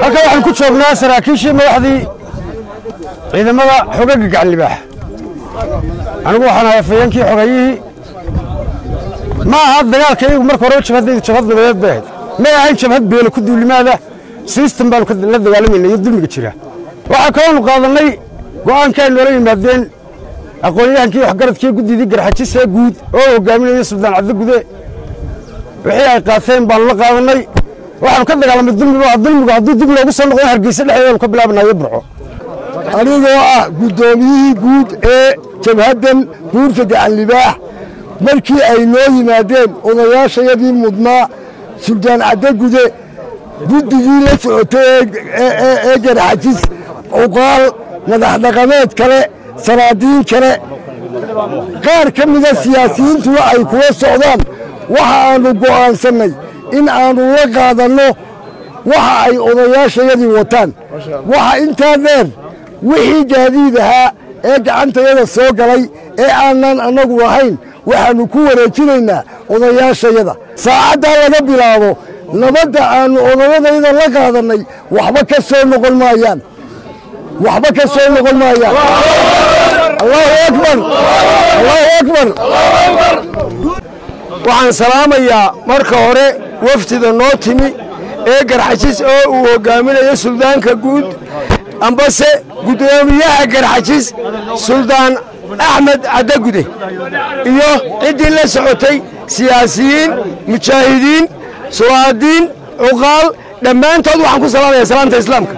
halka waxaan ku joognaa saraakiishii madaxdii ciidamada xogaga gacanlibaax anigu waxaan ahay afayeenkii xogayihii ma aha dagaalka iyagu marka hore jabhadaydu jabhad nabadeed bay ahayd may ahayn jabhad beelo ku duulimaada sistem baanu la dagaalamayna iyo dulmiga jira waxaa kaloonu qaadannay go'aankii ay noola yimaadeen aqoon-yahankii waxgaradkii guddidii garxajisee guud oo hogaaminaya suldaan cabdigude wixii ay qaateen baanu la qaadannay waxaanu ka dagaalamay dulmiga dulmigu hadduu dib loogu soo noqdo hargeysa dhexdeedaanu ka bilaabanayo burco anigoo ah guddoomiyihii guud ee jabhaddan buurta gacanlibaax markii ay noo yimaadeen odayaashayadii mudnaa suldaan caddagude guddigii la socotay ee garxajis cuqaal madax dhaqameed kale sanaadiin kale qaar ka mida siyaasiyiintuna ay kula socdaan waxa aannu go'aansannay in aannu la qaadanno waxa ay odayaashayadii wataan waxa intaa dheer wixii gaadiid ahaa ee gacantayada soo galay ee aanan annagu lahayn waxaannu ku wareejinaynaa odayaashayada saacaddaa laga bilaabo nabadda aannu odayadayda la qaadannay waxba ka soo noqon maayaan waxba ka soo noqon maayaan allahu akbar allahu akbar waxaan salaamayaa marka hore wafdida noo timi ee garxajis oo uu hogaaminayo suldaanka guud ambase guddoomiyaha garxajis suldaan axmed caddagude iyo ciddii la socotay siyaasiyiin mujaahidiin sulaadiin cuqaal dhammaantood waxaan ku salaamaya salaanta islaamka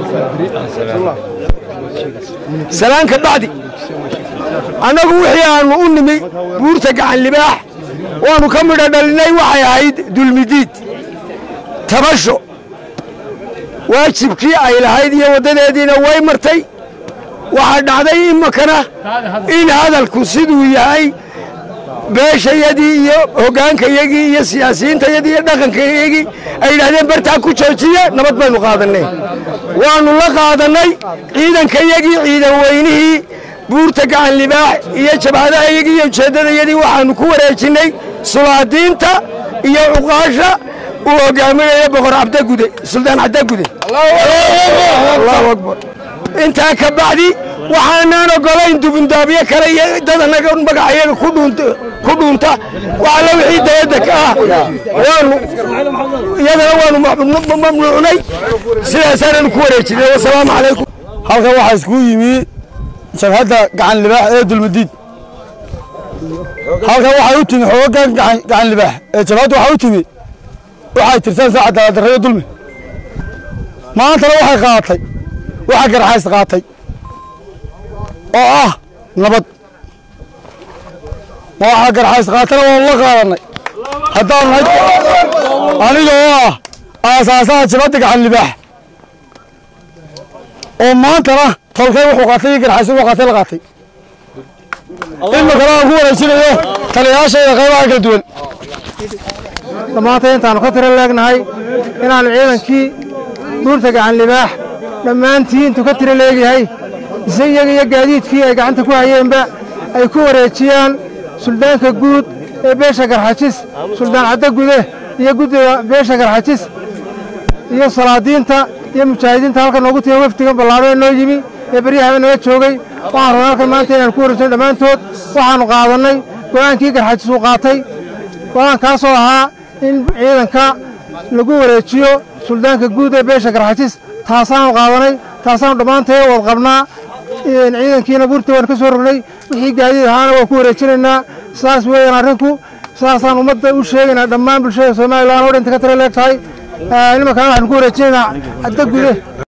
salaanka bacdi annagu wixii aannu u nimi buurta gacan libaax waannu ka midho dhalinnay waxay ahayd dulmidiid tabasho waajibkii ay lahayd iyo waddadeediina way martay waxaa dhacday imakana in hadalku siduu yahay beeshayadii iyo hoggaankayagii iyo siyaasiyiintayadii iyo dhaqankayagii ay yidhahdeen bartaa ku joojiye nabad baynu qaadannay waannu la qaadannay ciidankayagii ciidan weynihii buurta gacan libaax iyo jabhadahayagii iyo ujeeddadayadii waxaannu ku wareejinnay sulaadiinta iyo cuqaasha uu hogaaminaya boqor cabdagude suldaan cabdagude allahu akbar intaa ka bacdi waxaanaan ogolayn dubundaabyo kale iyo dad annaga magacayaga ku dhuunta waxalla wixii dayadda ka ah waanu iyadana waanu mamnuucnay sidaasaananu ku wareejinay wasalaamu calaykum halkan waxaa iskugu yimi jabhadda gacan libaax ee dulmadiid halkan waxay u timi xoogagan gacan libaax ee jabhadda waxaa u timi waxay tirtaan saaca daladarrayo dulmi maantana waxay qaadatay waxaa garxays qaatay oo ah nabad ma waxaa garxays qaatana waanu la qaadannay haddaanu nahay aniga oo ah aasaasaha jabhadda gacan libaax oo maantana tolkay wuxuu qaatay iyo garxays wuxuu qaatay la qaatay imikana aan ku wareejinayo taliyayaashayda qaybaha kala duwan dhammaantay intaannu ka tiro leegnahay inaannu ciidankii buurta gacan libaax dhammaantii intuu ka tiro leegyahay ise iyaga iyo gaadiidkii ay gacanta ku hayeenba ay ku wareejiyaan suldaanka guud ee beesha garxajis suldaan caddagude iyo guddiga beesha garxajis iyo salaadiinta iyo mujaahidiinta halkan noogu timi wafdigan ballaadho ee noo yimi ee beryahaba naga joogay waxaan rabaa halkan maanta inaan ku wareejino dhammaantood waxaannu qaadannay go'aankii garxajis uu qaatay go'aankaasoo ahaa in ciidanka lagu wareejiyo suldaanka guud ee beesha garxajis taasaanu qaadanay taasaanu dhammaantay wad qabnaa ciidankiina buurta waan ka soo rognay wixii gaadiid ahaana waan ku wareejinaynaa sidaas weeyaan arrinku sidaasaan ummadda u sheegaynaa dhammaan bulshada somalilan oo dhinta ka tira leeg tahay nimankaan waxaanu ku wareejinaynaa cadda gude